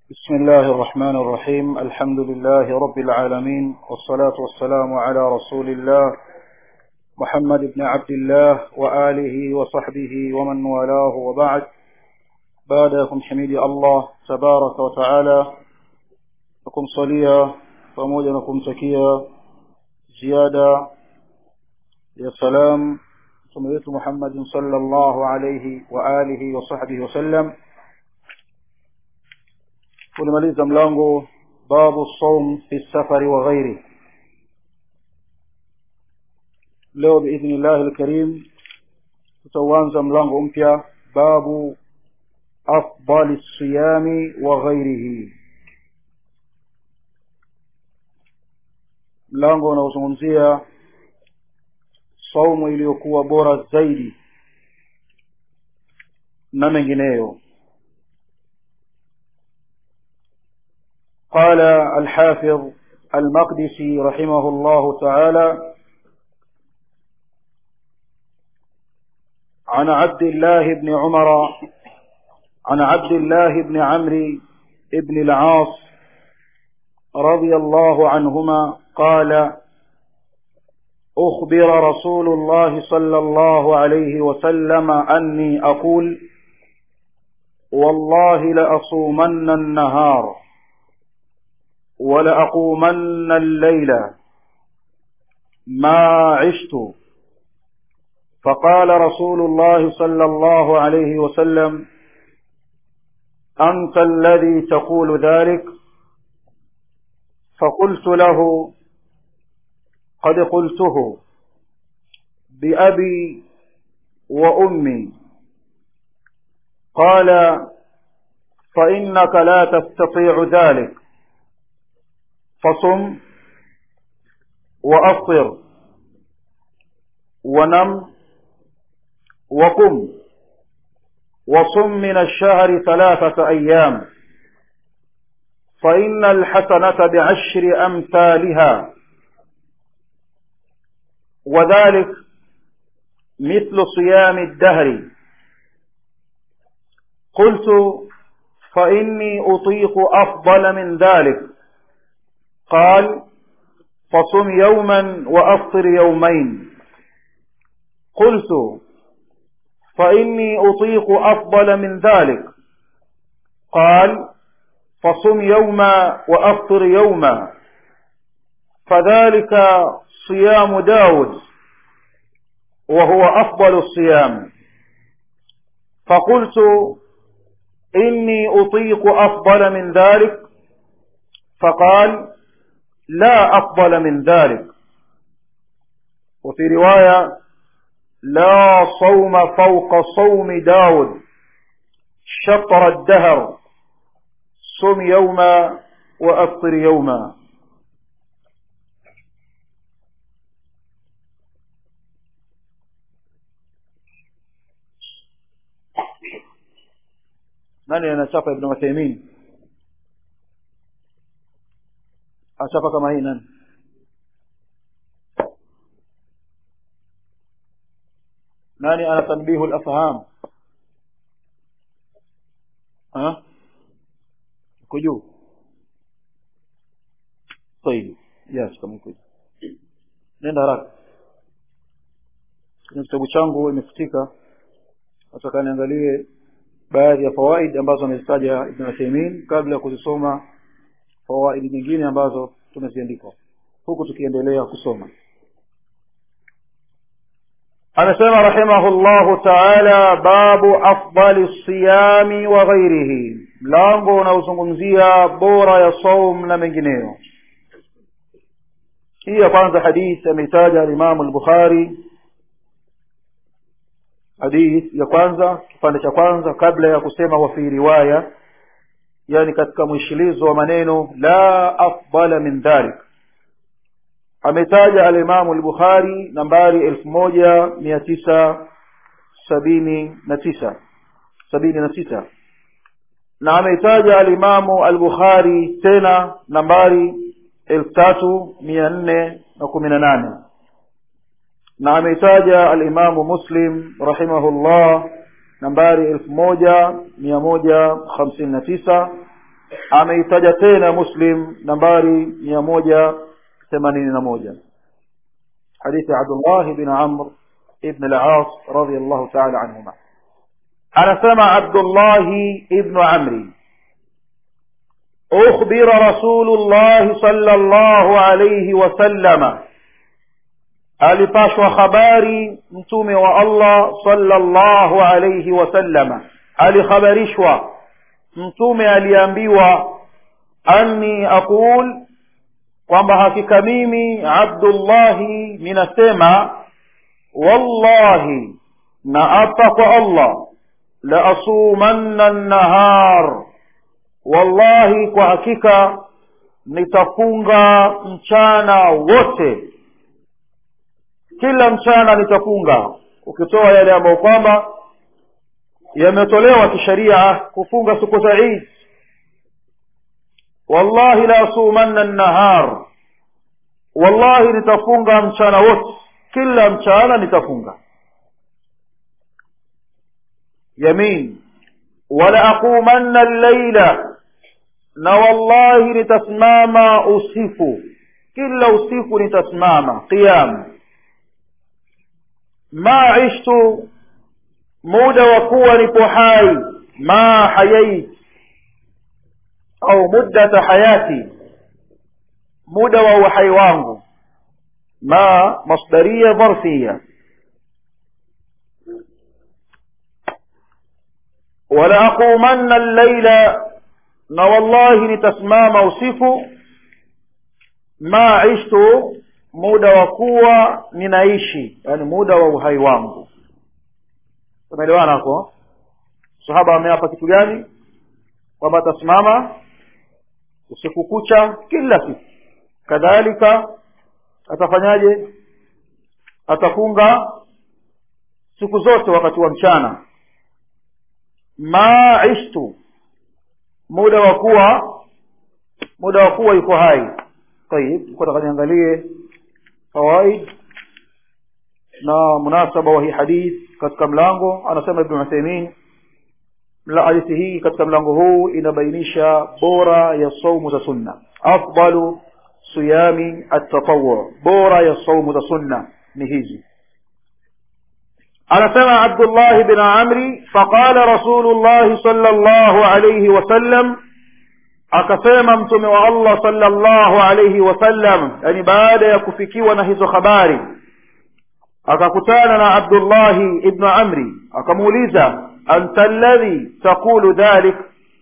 بسم الله الرحمن الرحيم الحمد لله رب العالمين والصلاة والسلام على رسول الله محمد بن عبد الله وآله وصحبه ومن والاه وبعد بعدكم حميد الله تبارك وتعالى لكم صليا pamoja na kumtakia ziada ya salam mtume wetu Muhammadin sallallahu alayhi wa alihi wa sahbihi wasallam tulimaliza mlango babu saum fi safari wa ghairi leo biidhnillahi alkarim tutauanza mlango mpya babu afdali siyami wa ghairihi mlango unaozungumzia saumu iliyokuwa bora zaidi na mengineyo قال الحافظ المقدسي رحمه الله تعالى عن عبد الله بن عمر عن عبد الله بن عمرو بن العاص رضي الله عنهما قال أخبر رسول الله صلى الله عليه وسلم أني أقول والله لأصومن النهار ولأقومن الليل ما عشت فقال رسول الله صلى الله عليه وسلم أنت الذي تقول ذلك فقلت له قد قلته بأبي وأمي قال فإنك لا تستطيع ذلك فصم وأفطر ونم وقم وصم من الشهر ثلاثة أيام فإن الحسنة بعشر أمثالها وذلك مثل صيام الدهر قلت فإني أطيق أفضل من ذلك قال فصم يوما وأفطر يومين قلت فإني أطيق أفضل من ذلك قال فصم يوما وأفطر يوما فذلك صيام داود وهو أفضل الصيام فقلت إني أطيق أفضل من ذلك فقال لا أفضل من ذلك وفي رواية لا صوم فوق صوم داود شطر الدهر صم يوما وأفطر يوما nani anachapa ibn Uthaymeen achapa kama hii nani nani ana tanbihu al-afham ha kujuu طيب yes kama iko nenda haraka kwenye kitabu changu imefutika nataka niangalie baadhi ya fawaid ambazo amezitaja Ibn Uthaymeen kabla ya kuzisoma fawaid nyingine ambazo tumeziandika huku tukiendelea kusoma anasema rahimahullahu taala babu afdali siyami wa ghairihi mlango unaozungumzia bora ya saum na mengineyo hii ya kwanza hadith ameitaja alimamu al-bukhari hadith ya kwanza kipande cha kwanza kabla ya kusema wa fi riwaya yani katika mwishilizo wa maneno la afdala min dhalik ametaja alimamu al-bukhari nambari elfu moja mia tisa sabini na tisa sabini na sita na ameitaja alimamu al-bukhari tena nambari elfu tatu mia nne na kumi na nane na ameitaja alimamu muslim rahimahullah nambari elfu moja mia moja hamsini na tisa ameitaja tena muslim nambari mia moja themanini na moja hadithi abdullah bin amr ibn al-as radiyallahu ta'ala anhuma anasema abdullahi ibnu amri أخبر رسول الله صلى الله عليه وسلم alipashwa habari mtume wa allah sallallahu alayhi wasallama alikhabarishwa mtume aliambiwa anni aqul kwamba hakika mimi abdullahi ninasema wallahi na apa kwa allah la asumanna nnahar wallahi kwa hakika nitafunga mchana wote kila mchana nitafunga ukitoa yale ambayo kwamba yametolewa kisheria kufunga siku za Eid wallahi la asumanna nahar wallahi nitafunga mchana wote kila mchana nitafunga yamin wala aqumanna al-laila na wallahi nitasimama usiku kila usiku nitasimama qiyam ma ishtu muda wa kuwa nipo hai ma hayait au muddata hayati muda wa uhai wangu ma masdaria dharfia wala aqumanna al-laila na wallahi nitasimama usiku ma ishtu muda wa kuwa ninaishi yani muda wa uhai wangu tumeelewana hapo sahaba ameapa kitu gani kwamba atasimama usiku kucha kila siku kadhalika atafanyaje atafunga siku zote wakati wa mchana ma ishtu muda wa kuwa muda wa kuwa yuko hai tayib kwa takaniangalie fawaid na munasaba wa hii hadith katika mlango anasema ibn Uthaymeen hadithi hii katika mlango huu inabainisha bora ya saumu za sunna afdalu siyami at-tatawwu bora ya saumu za sunna ni hizi anasema Abdullah bin Amri faqala Rasulullah sallallahu alayhi wasallam akasema mtume wa Allah sallallahu alayhi wasallam yani baada ya kufikiwa na hizo habari akakutana na Abdullah ibn Amri akamuuliza anta alladhi taqulu dhalik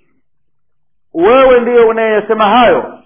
wewe ndiye unayesema hayo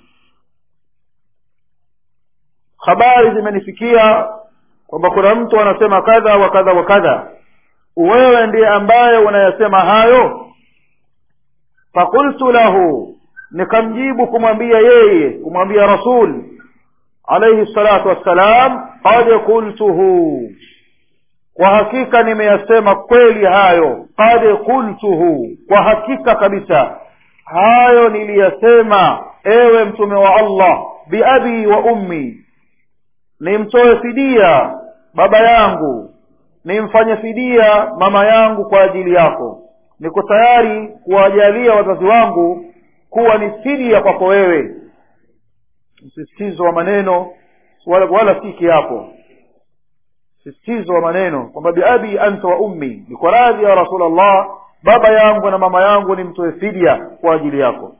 habari zimenifikia kwamba kuna mtu anasema kadha wa kadha wa kadha wewe ndiye ambaye unayasema hayo fakultu lahu nikamjibu kumwambia yeye kumwambia rasul alayhi salatu wassalam qad qultuhu kwa hakika nimeyasema kweli hayo qad qultuhu kwa hakika kabisa hayo niliyasema ewe mtume wa allah biabi wa ummi nimtoe fidia baba yangu nimfanye fidia mama yangu kwa ajili yako niko tayari kuwajalia wazazi wangu kuwa ni fidia kwako wewe msisitizo wa maneno wala, wala si kiapo msisitizo wa maneno kwamba biabi anta wa ummi niko radhi ya rasulllah baba yangu na mama yangu nimtoe fidia kwa ajili yako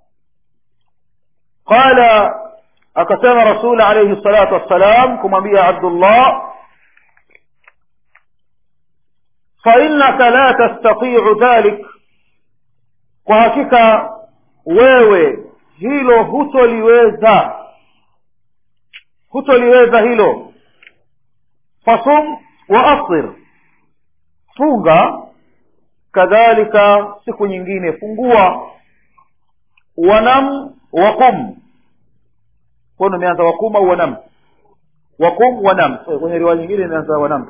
qala akasema rasul alayhi salatu wassalam kumwambia abdullah fainnaka la tastatiu dhalik kwa hakika wewe hilo hutoliweza hutoliweza hilo fasum wa aftir funga kadhalika siku nyingine fungua wanam waqum kono imeanza wakum au wanam wakum wanam kwenye riwaya nyingine imeanza wanam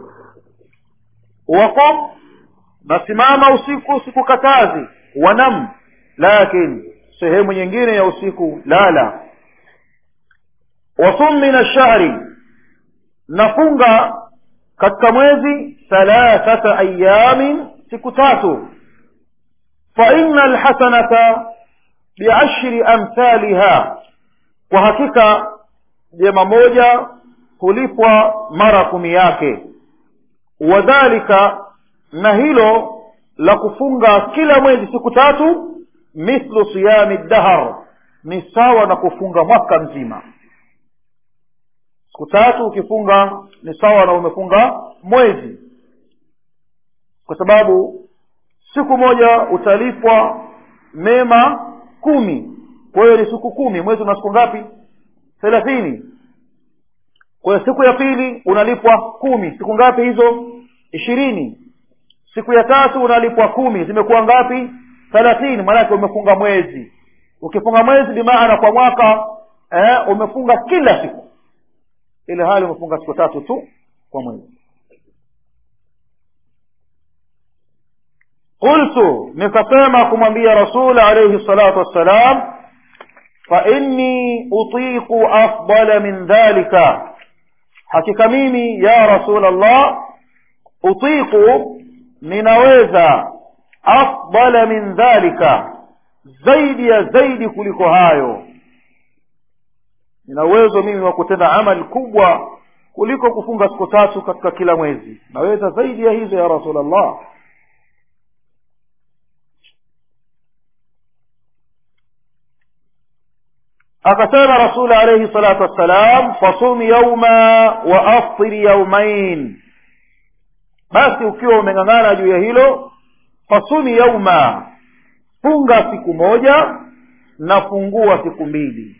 waqum nasimama usiku sikukatazi wanam lakini sehemu nyingine ya usiku lala wasum min ashahri nafunga katika mwezi thalathata ayamin siku tatu fa inna alhasanata biashri amthaliha kwa hakika jema moja hulipwa mara kumi yake wadhalika na hilo la kufunga kila mwezi siku tatu mithlu siyami dahar ni sawa na kufunga mwaka mzima siku tatu ukifunga ni sawa na umefunga mwezi kwa sababu siku moja utalipwa mema kumi kwa hiyo ni siku kumi mwezi una siku ngapi thelathini kwa hiyo siku ya pili unalipwa kumi siku ngapi hizo ishirini siku ya tatu unalipwa kumi zimekuwa ngapi thelathini maanake umefunga mwezi ukifunga mwezi bimaana kwa mwaka eh, umefunga kila siku ile hali umefunga siku tatu tu kwa mwezi qultu nikasema kumwambia rasul alaihi salatu wassalam fainni utiqu afdala min dhalika hakika mimi ya rasul allah utiqu ninaweza afdala min dhalika zaidi ya zaidi kuliko hayo nina uwezo mimi wa kutenda amali kubwa kuliko kufunga siku tatu katika kila mwezi naweza zaidi ya hizo ya rasulllah akasema rasul alaihi salatu wassalam fasum yauma wa aftiri yaumain basi ukiwa umeng'ang'ana juu ya hilo fasumi yauma funga siku moja na fungua siku mbili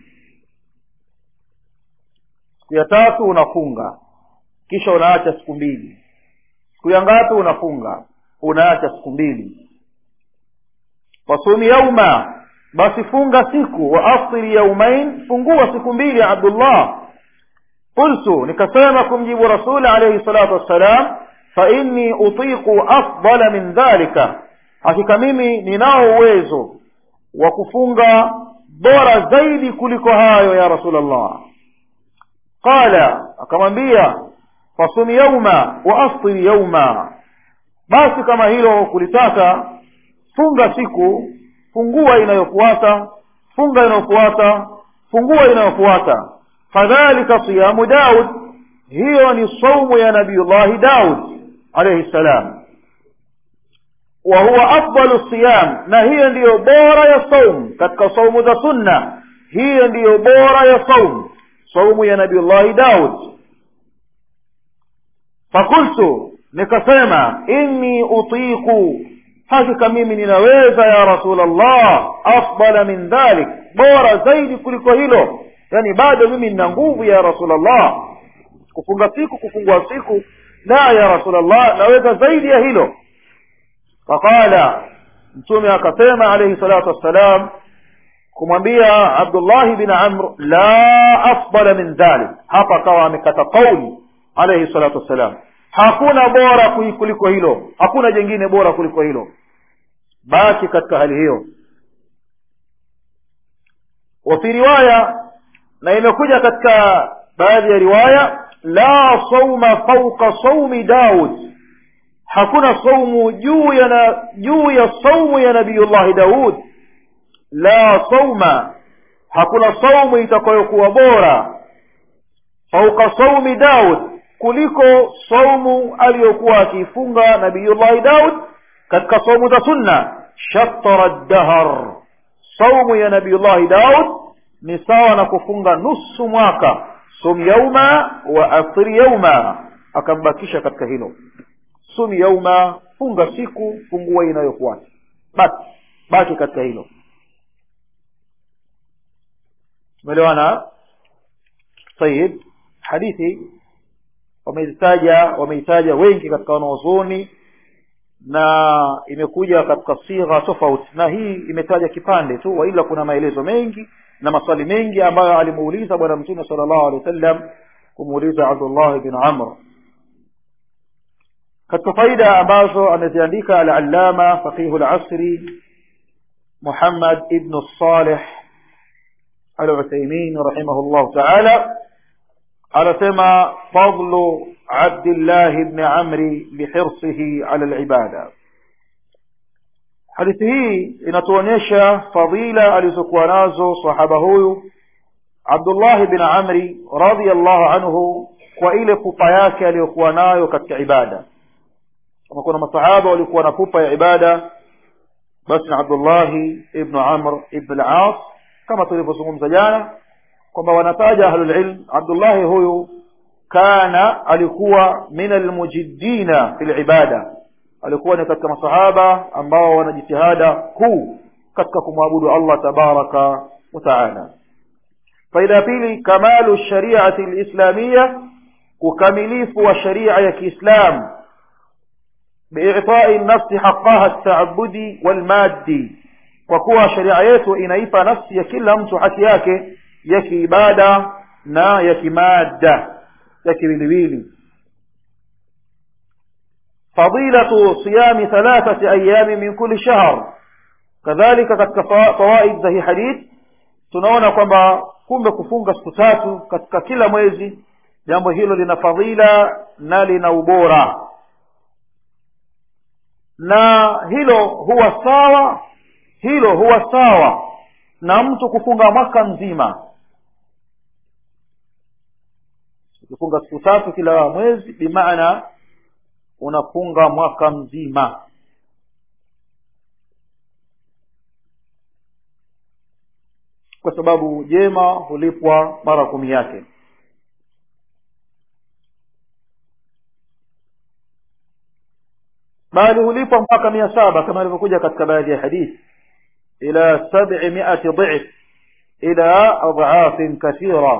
siku ya tatu unafunga kisha unaacha siku mbili siku ya ngapi unafunga unaacha siku mbili fasumi yauma basi funga siku wa aftiri yaumain fungua siku mbili ya abdullah qultu nikasema kumjibu rasuli alaihi salatu wassalam fainni utiqu afdala min dhalika hakika mimi ninao uwezo wa kufunga bora zaidi kuliko hayo ya rasulllah qala akamwambia fasumi yauma wa aftiri yauma basi kama hilo kulitaka funga siku fungua inayofuata funga inayofuata fungua inayofuata fadhalika siyamu daud hiyo ni saumu ya nabiyullahi daud alaihi ssalam wa huwa afdalu siyam na hiyo ndiyo bora ya saum katika saumu za sunna hiyo ndiyo bora ya saum saumu ya nabiyullahi daud fakultu nikasema inni utiqu hakika mimi ninaweza ya rasulllah afdala min dhalik bora zaidi kuliko hilo yani bado mimi nina nguvu ya rasulllah kufunga siku kufungua siku la ya rasulllah naweza zaidi ya hilo faqala mtume akasema alaihi salatu wassalam kumwambia abdullahi bin amr la afdala min dhalik hapa akawa amekata kauli alaihi salatu wassalam hakuna bora kuliko hilo hakuna jengine bora kuliko hilo baki katika hali hiyo wafi riwaya na imekuja katika baadhi ya riwaya la sauma fauqa saumi daud hakuna saumu juu ya na, juu ya saumu ya nabiyullahi daud la sauma hakuna saumu itakayokuwa bora fauqa saumi daud kuliko saumu aliyokuwa akiifunga nabiyullahi daud katika saumu za sunna shatara dahar saumu ya nabiyullahi daud ni sawa na kufunga nusu mwaka sum yauma wa afiri yauma akambakisha katika hilo sum yauma funga siku fungua inayofuata basi baki katika hilo tumeelewana tayib hadithi wameitaja wameitaja wengi katika wanaozoni na imekuja katika sigha tofauti na hii imetaja kipande tu waila kuna maelezo mengi na maswali mengi ambayo alimuuliza bwana mtume sala llahu alehi wa sallam kumuuliza abdullah bin amr katika faida ambazo ameziandika alalama faqihu lasri muhammad ibnu salih aluthaimin rahimahu llahu taala anasema fadlu abdillahi bni amri bihirsihi ala libada hadithi hii inatuonyesha fadila alizokuwa nazo sahaba huyu abdullah bin amri radiallahu anhu kwa ile pupa yake aliyokuwa nayo katika ibada kama kuna masahaba walikuwa na pupa ya ibada basi na abdullahi ibnu amr ibn al-as kama tulivyozungumza jana kwamba wanataja ahlulilm abdullahi huyu kana alikuwa min almujiddina fi libada alikuwa ni katika masahaba ambao wana jitihada kuu katika kumwabudu allah tabaraka wa taala faida ya pili kamalu shariati lislamiya ukamilifu wa sharia ya kiislam biitai nafsi haqaha ltaabudi walmaddi kwa kuwa sharia yetu inaipa nafsi ya kila mtu haki yake ya kiibada na ya kimadda ya kiwiliwili fadilatu siyami thalathati ayami min kuli shahr kadhalika katika fawaid za hii hadith tunaona kwamba kumbe kufunga siku tatu katika kila mwezi jambo hilo lina fadhila na lina ubora na hilo huwa sawa hilo huwa sawa na mtu kufunga mwaka mzima ukifunga siku tatu kila mwezi bimaana unafunga mwaka mzima kwa sababu jema hulipwa mara kumi yake bali hulipwa mpaka mia saba kama ilivyokuja katika baadhi ya hadithi ila sabi miati dhif ila adhafin kathira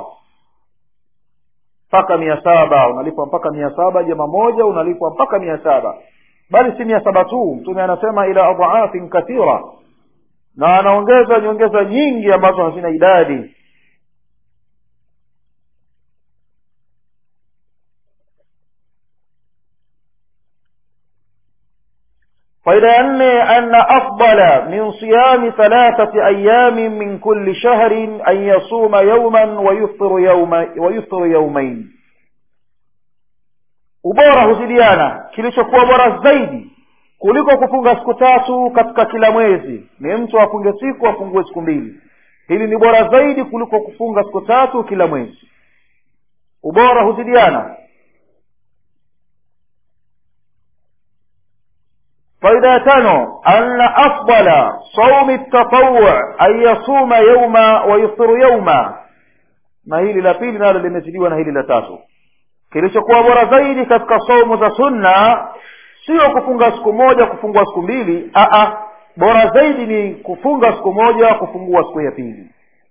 mpaka mia saba unalipwa mpaka mia saba jema moja unalipwa mpaka mia saba bali si mia saba tu mtume anasema ila adhafin kathira na anaongeza nyongeza nyingi ambazo hazina idadi faida ya nne anna afdala min siyami thalathati ayamin min kulli shahrin an yasuma yauman wayuftiru yaumain ubora huzidiana kilichokuwa bora zaidi kuliko kufunga siku tatu katika kila mwezi ni mtu afunge siku afungue siku mbili hili ni bora zaidi kuliko kufunga siku tatu kila mwezi ubora huzidiana faida ya tano anna afdala saumi tatawu an yasuma yauma wa yuftiru yauma na hili la pili nalo limezidiwa na hili la tatu kilichokuwa bora zaidi katika saumu za sunna sio kufunga siku moja kufungua siku mbili aa bora zaidi ni kufunga siku moja kufungua siku ya pili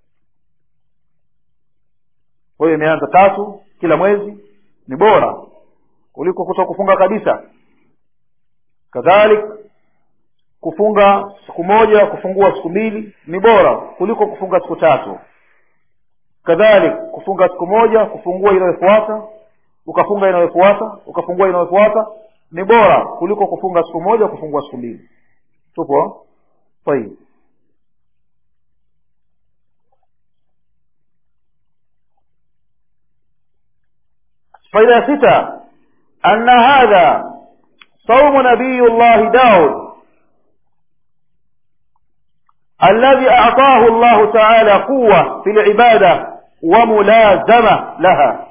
kwa hiyo imeanza tatu kila mwezi ni bora kuliko kuto kufunga kabisa kadhalik kufunga siku moja kufungua siku mbili ni bora kuliko kufunga siku tatu kadhalik kufunga siku moja kufungua inayofuata ukafunga inayofuata ukafungua inayofuata ni bora kuliko kufunga siku moja kufungua siku mbili tupo tayib faida ya sita anna hadha صوم نبي الله داود الذي أعطاه الله تعالى قوة في العبادة وملازمة لها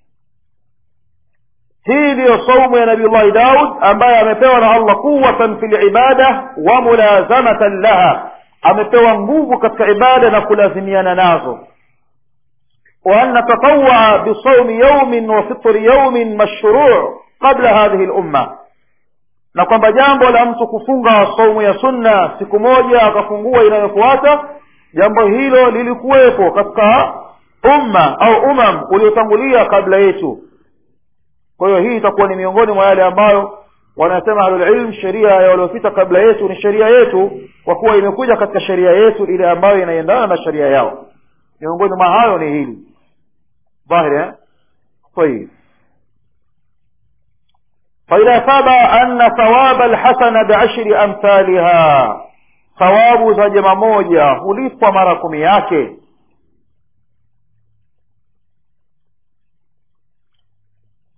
hii ndiyo saumu ya nabii llahi daud ambaye amepewa na allah quwatan fi libada wa mulazamatan laha amepewa nguvu katika ibada na kulazimiana nazo wa an natatawaa bisaumi yaumin wa fitri yaumin mashruu qabla hadhihi lumma na kwamba jambo la mtu kufunga saumu ya sunna siku moja akafungua inayofuata jambo hilo lilikuwepo katika umma au umam uliotangulia kabla yetu kwa hiyo hii itakuwa ni miongoni mwa yale ambayo wanasema ahlulilm sheria ya waliopita kabla yetu ni sheria yetu kwa kuwa imekuja katika sheria yetu ile ambayo inaendana na sheria yao miongoni mwa hayo ni hili dhahiri eh? طيب faida saba anna thawaba alhasana biashri amthaliha thawabu za jema moja hulipwa mara kumi yake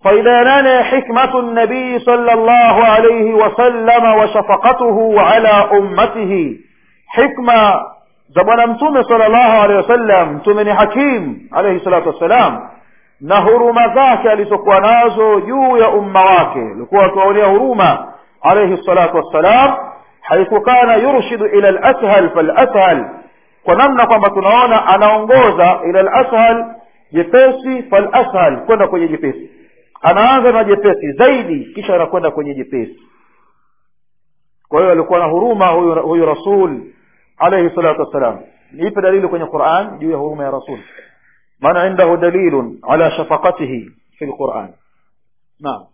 faida ya nane hikmatu nabii sala llahu alaihi wasallama wa shafaqatuhu ala ummatihi hikma za bwana mtume sala llahu alehi wasallam mtume ni hakim alaihi salatu wassalam na huruma zake alizokuwa nazo juu ya umma wake alikuwa akiwaonea huruma alaihi salatu wassalam haithu kana yurshidu ila lashal falashal kwa namna kwamba tunaona anaongoza ila lashal jepesi falashal kwenda kwenye jepesi anaanza na jepesi zaidi kisha anakwenda kwenye jepesi kwa hiyo alikuwa na huruma huyu, huyu rasul alaihi salatu wassalam niipe dalili kwenye quran juu ya huruma ya rasul من عنده دليل على شفقته في القرآن نعم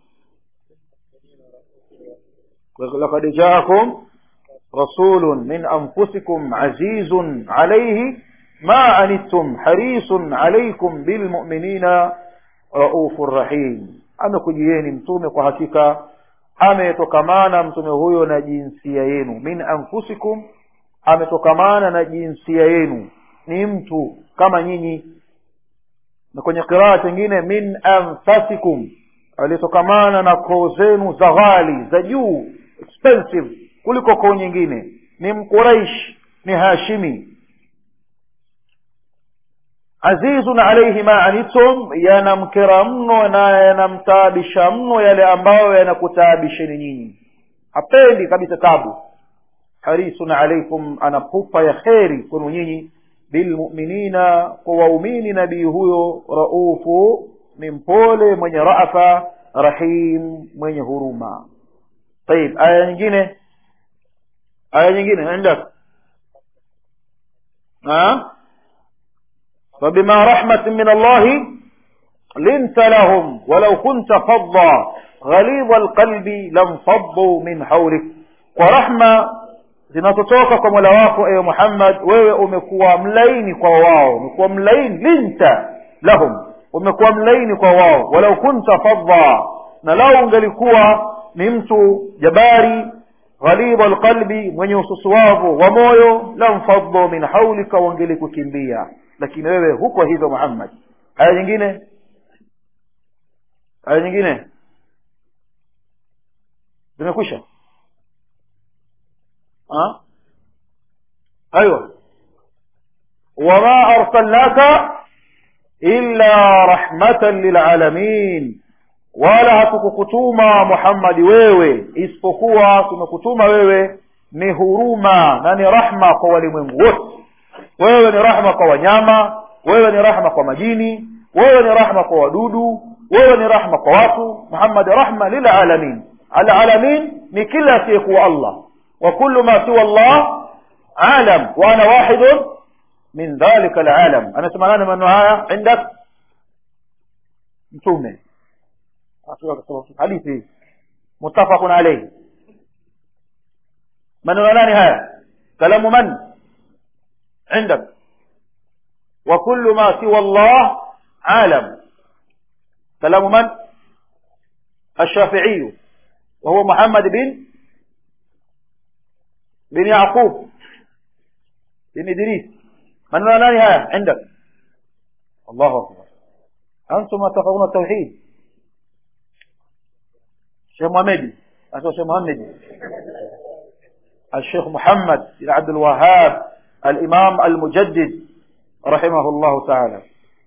لقد جاءكم رسول من أنفسكم عزيز عليه ما عنتم حريص عليكم بالمؤمنين رؤوف رحيم amekujieni mtume kwa hakika ametokamana mtume huyo na jinsia yenu min anfusikum ametokamana na jinsia yenu ni mtu kama nyinyi na kwenye qiraa chingine min anfasikum alitokamana na koo zenu za ghali za juu expensive kuliko koo nyingine ni mquraish ni hashimi azizun alaihi ma anitum yanamkera mno na yanamtaabisha mno yale ambayo yanakutaabisheni nyinyi hapendi kabisa tabu harisun alaikum ana pupa ya kheri kwenu nyinyi bilmuminina kwa waumini nabii huyo raufu ni mpole mwenye rafa rahim mwenye huruma طيب aya nyingine aya nyingine enda فبما رحمة من الله لنت لهم ولو كنت فظا غليظ القلب لانفضوا من حولك ورحمة zinazotoka kwa mola wako ewe muhammad wewe umekuwa mlaini kwa wao umekuwa mlaini linta lahum umekuwa mlaini kwa wao walau kunta fadha na lau ungelikuwa ni mtu jabari ghalibu alqalbi mwenye ususuwavu wa moyo lamfadhu min haulika wangelikukimbia lakini wewe huko hivyo muhammad aya nyingine aya nyingine zimekwisha ها ايوه وما ارسلناك الا رحمه للعالمين wala hatukukutuma muhammadi wewe isipokuwa tumekutuma wewe ni huruma na ni rahma kwa walimwengu wote wewe ni rahma kwa wanyama wewe ni rahma kwa majini wewe ni rahma kwa wadudu wewe ni rahma kwa watu muhammad rahma lilalamin alalamin ni kila asiyekuwa allah وكل ما سوى الله عالم وانا واحد من ذلك العالم انا سمعنا من هذا عندك متومه حديثي متفق عليه من ولاني هذا كلام من عندك وكل ما سوى الله عالم كلام من الشافعي وهو محمد بن بن يعقوب بن إدريس من ناني ها عندك الله أكبر أنتم تفقون التوحيد شيخ محمد أنتم شيخ محمد الشيخ محمد بن عبد الوهاب الإمام المجدد رحمه الله تعالى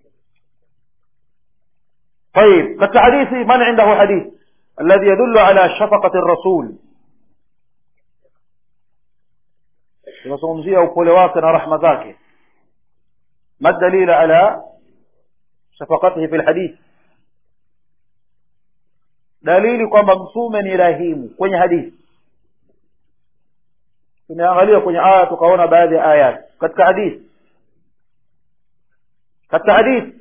طيب كالحديث من عنده حديث الذي يدل على شفقة الرسول tunazungumzia upole wake na rahma zake ma dalila ala shafaqatihi fi lhadith dalili kwamba mtume ni rahimu kwenye hadithi tumeangalia kwenye aya tukaona baadhi ya ayat katika hadithi katika hadithi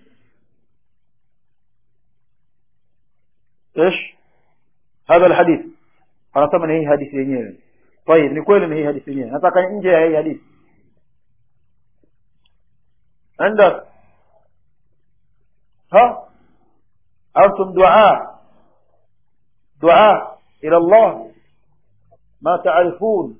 ايش هذا الحديث anasema ni hii hadithi yenyewe طيب ni kweli ni hii hadithi yenyewe nataka nje ya hii hadithi عندك ها أنتم دعاء دعاء إلى الله ما تعرفون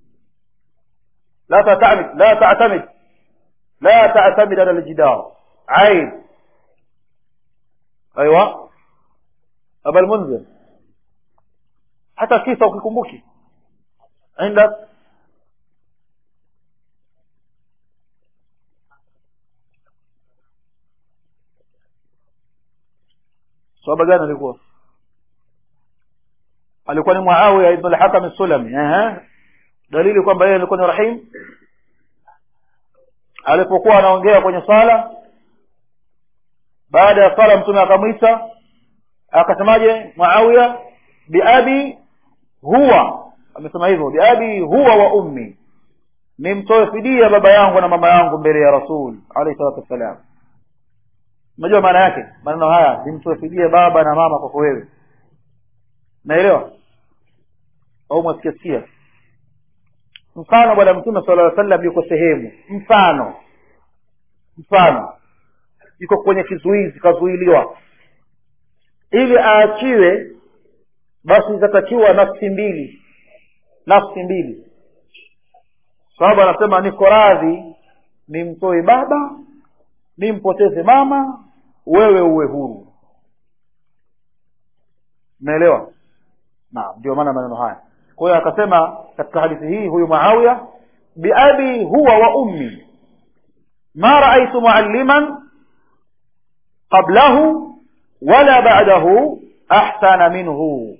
لا تعتمد لا تعتمد لا تعتمد على الجدار عيب أيوة aba lmunzir hata kisa ukikumbuki indak sahaba gani alikuwa alikuwa ni muawiya ibn al-hakam as-sulami ehe dalili kwamba yeye alikuwa ni rahim alipokuwa anaongea kwenye sala baada ya sala mtume akamwita akasemaje muawiya biabi huwa amesema hivyo biabi huwa wa ummi nimtoe fidia baba yangu na mama yangu mbele ya rasul alayhi salatu wassalam unajua maana yake maneno haya nimtoe fidia baba na mama kwako wewe naelewa au mwasikiasikia mfano bwana mtume sala llaw sallam yuko sehemu mfano mfano yuko kwenye kizuizi kazuiliwa ili aachiwe basi zitatakiwa nafsi mbili nafsi mbili sababu anasema niko radhi nimtoe baba nimpoteze mama wewe uwe huru umeelewa naam ndio maana maneno haya kwa hiyo akasema katika hadithi hii huyu muawiya biabi huwa wa ummi ma raaitu mualliman qablahu wala ba'dahu ahsana minhu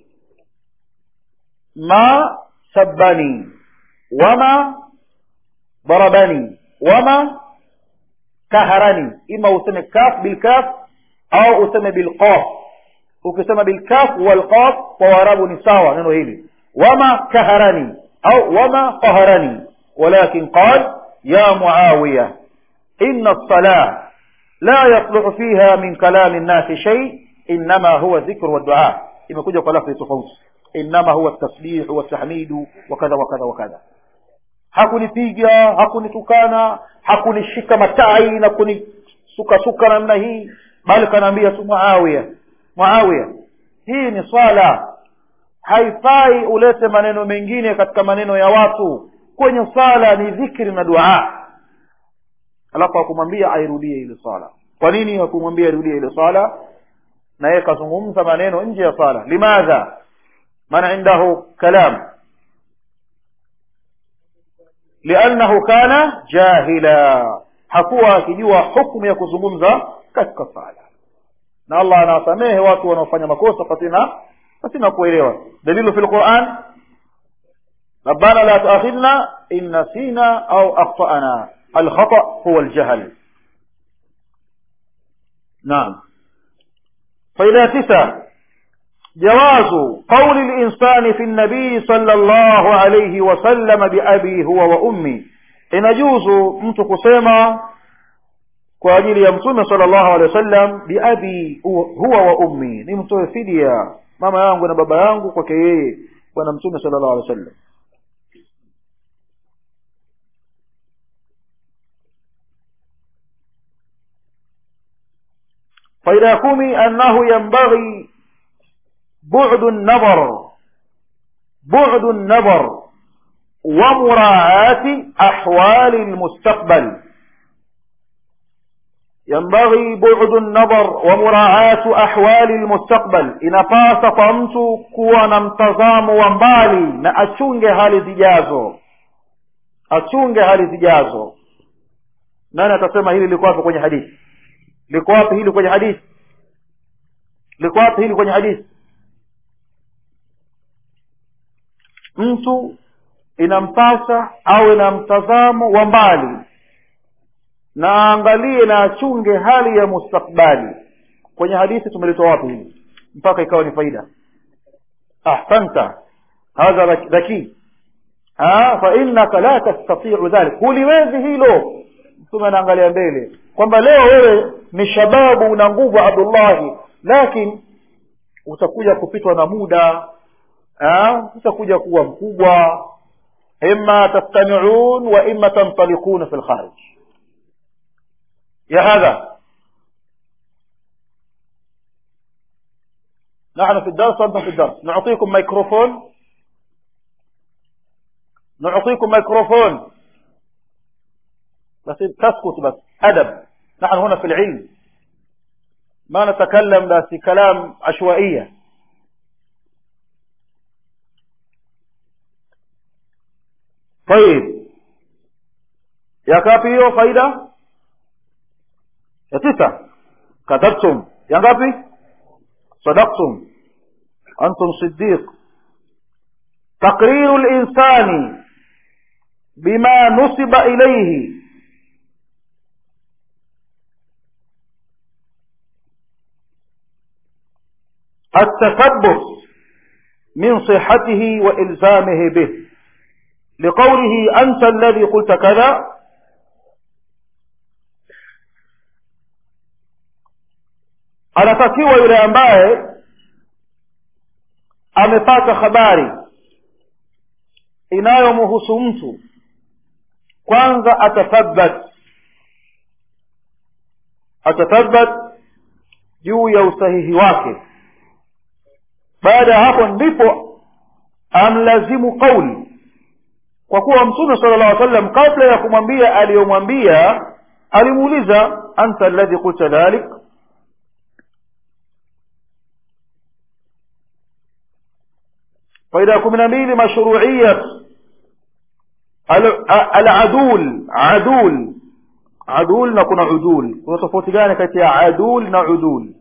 ma sabbani wama ضربني وما كهرني إما useme kaf bilkaf au useme bilqaf ukisema bilkaf walqaf kwa warabu ni sawa neno hili wama kaharani au wama qaharani walakin qal ya muawiya inna الصلاة لا يصلح فيها من كلام الناس شيء إنما هو ذكر والدعاء imekuja kwa lafzi tofauti inama huwa tasbih watahmidu wakadha wakadha wakadha hakunipiga hakunitukana hakunishika matai na kunisukasuka namna hii bali kanaambia tu muawiya muawiya hii ni swala haifai ulete maneno mengine katika maneno ya watu kwenye swala ni dhikri na dua alafu akumwambia airudie ile swala kwa nini hakumwambia airudie ile swala na yeye kazungumza maneno nje ya swala limadha man indahu kalam liannahu kana jahila hakuwa akijua hukmu ya kuzungumza katika sala na allah anawasamehe watu wanaofanya makosa pasina pasina kuelewa dalilu fi lquran ربنا لا تؤاخذنا إن نسينا أو أخطأنا الخطأ هو الجهل نعم فإذا تسع جواز قول الإنسان في النبي صلى الله عليه وسلم بأبي هو وأمي inajuzu mtu kusema kwa ajili ya mtume sallallahu alaihi wasallam biabi huwa wa ummi nimtoe fidia mama yangu na baba yangu kwake yeye bwana mtume sallallahu alaihi wasallam faida ya kumi annahu yanbaghi bu'du an-nazar bu'du an-nazar ومراعاة أحوال المستقبل ينبغي بعد النظر ومراعاة أحوال المستقبل inapasa kwa mtu kuwa na mtazamo wa mbali na achunge hali zijazo achunge hali zijazo nani atasema hili liko wapi kwenye hadithi liko wapi hili kwenye hadithi liko wapi hili kwenye hadithi mtu inampasa awe na mtazamo wa mbali na aangalie na achunge hali ya mustakbali kwenye hadithi tumelitoa wapi hili mpaka ikawa ni faida ahsanta hadha dhaki fa innaka la tastatiu dhalik huliwezi hilo mtume anaangalia mbele kwamba leo wewe ni shababu una nguvu abdullahi lakini utakuja kupitwa na muda utakuja kuwa mkubwa إما تستمعون وإما تنطلقون في الخارج يا هذا نحن في الدرس وأنتم في الدرس نعطيكم ميكروفون نعطيكم ميكروفون بس تسكت بس أدب نحن هنا في العلم ما نتكلم بس كلام عشوائية طيب ya ngapi hiyo faida ya tisa kadhabtum ya ngapi sadaqtum antum siddiq تقرير الإنسان بما نسب إليه التثبت من صحته وإلزامه به لقوله أنت الذي قلت كذا anatakiwa yule ambaye amepata habari inayomhusu mtu kwanza atathabbat atathabbat juu ya usahihi wake baada ya hapo ndipo amlazimu qauli kwa kuwa mtume sala llah sallam kabla ya kumwambia aliyomwambia alimuuliza anta alladhi qulta dhalik faida ya kumi na mbili mashruiyat aladul adul adul na kuna udul kuna tofauti gani kati ya adul na udul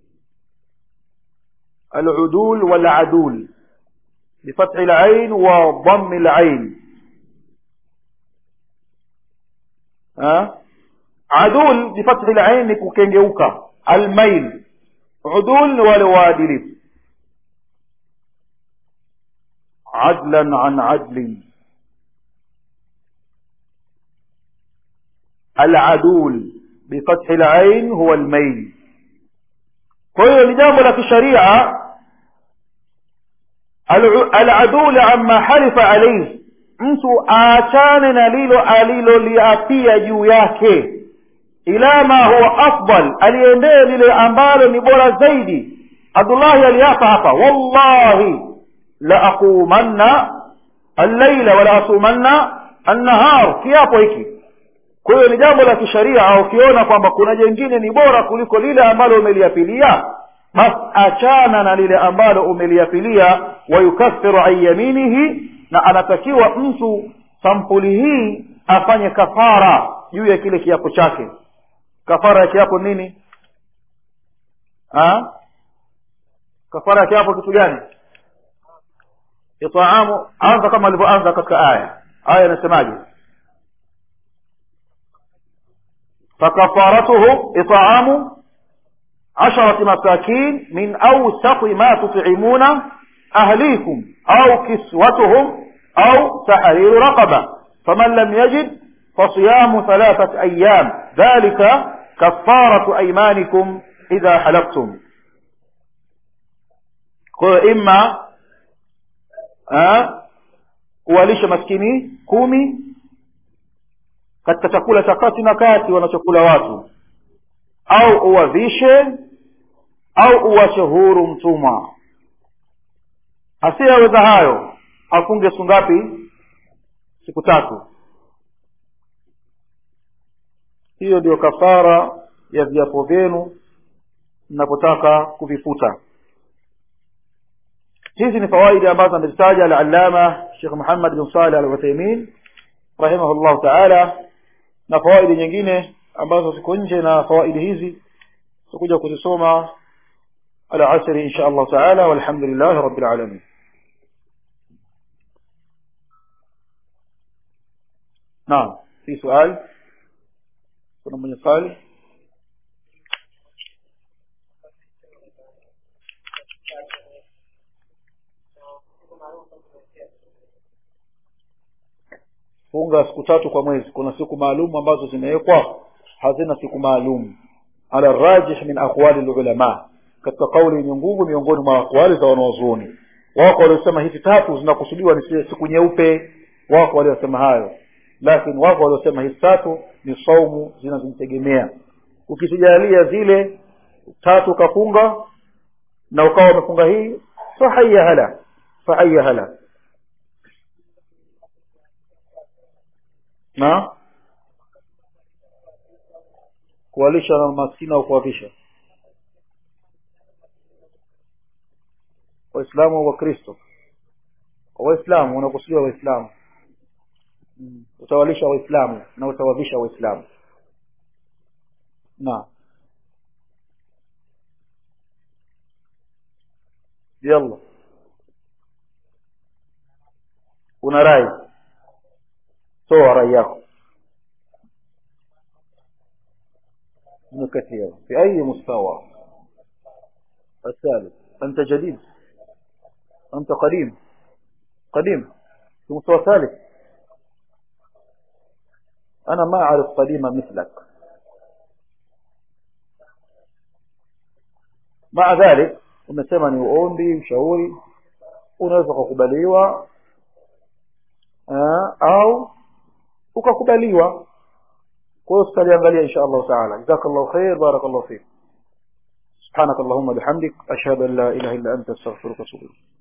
العدول والعدول بفتح العين وضم العين ها عدول بفتح العين كوكengeuka الميل عدول wale waadilifu عدلا عن عدل العدول بفتح العين هو الميل kwa hiyo ni jambo la kisharia aladul amma halifa alayhi mtu aachane na lilo aliloliapia juu yake ila ma huwa afdal aliendee lile ambalo ni bora zaidi abdullahi aliapa hapa wallahi la aqumanna allaila wala asumanna annahar kiapo hiki kwa hiyo ni jambo la kisharia ukiona kwamba kuna jengine ni bora kuliko lile ambalo umeliapilia basi achana na lile ambalo umeliapilia wayukaffiru an yaminihi na anatakiwa mtu sampuli hii afanye kafara juu ya kile kiapo chake kafara ya kiapo nini ha? kafara ya kiapo kitu gani itaamu anza kama alivyoanza katika aya aya inasemaje فكفارته إطعام عشرة مساكين من أوسط ما تطعمون أهليكم أو كسوتهم أو تحرير رقبة فمن لم يجد فصيام ثلاثة أيام ذلك كفارة أيمانكم إذا حلفتم إما أه kuwalisha maskini kumi katika chakula cha kati na kati wanachokula watu au uwavishe au uwache huru mtumwa asiyeweza hayo afunge siku ngapi siku tatu hiyo ndio kafara ya viapo vyenu mnapotaka kuvifuta hizi ni fawaidi ambazo amezitaja alalama shekh muhammad bin saleh al uthaimin rahimahullahu taala na fawaidi nyingine ambazo ziko nje na fawaidi hizi tutakuja kuzisoma alasri insha allah taala walhamdulillahi rabbil alamin naam fi suali kuna mwenye swali funga siku tatu kwa mwezi kuna siku maalum ambazo zimewekwa hazina siku maalum ala rajih min aqwali lulama katika kauli yenye nguvu miongoni mwa aqwali za wanawazuoni wako waliosema hizi tatu zinakusudiwa ni siku nyeupe wako waliosema hayo lakini wako waliosema hizi tatu ni saumu zinazomtegemea ukisijalia zile tatu ukafunga na ukawa umefunga hii fahaya hala fahaya hala na kuwalisha na maskini au kuwavisha waislamu au wakristo kwa waislamu unakusudiwa waislamu mm. utawalisha waislamu na utawadhisha waislamu naam yalla una rai toa rai yako ابن كثير في أي مستوى الثالث أنت جديد أنت قديم قديم في مستوى ثالث أنا ما أعرف قديما مثلك مع ذلك umesema ni uombi ushauri unaweza kukubaliwa au ukakubaliwa kwa hiyo tutaliangalia insha Allah taala jazakallahu khair barakallahu fik سبحانك اللهم بحمدك أشهد أن لا إله إلا أنت استغفرك وأتوب إليك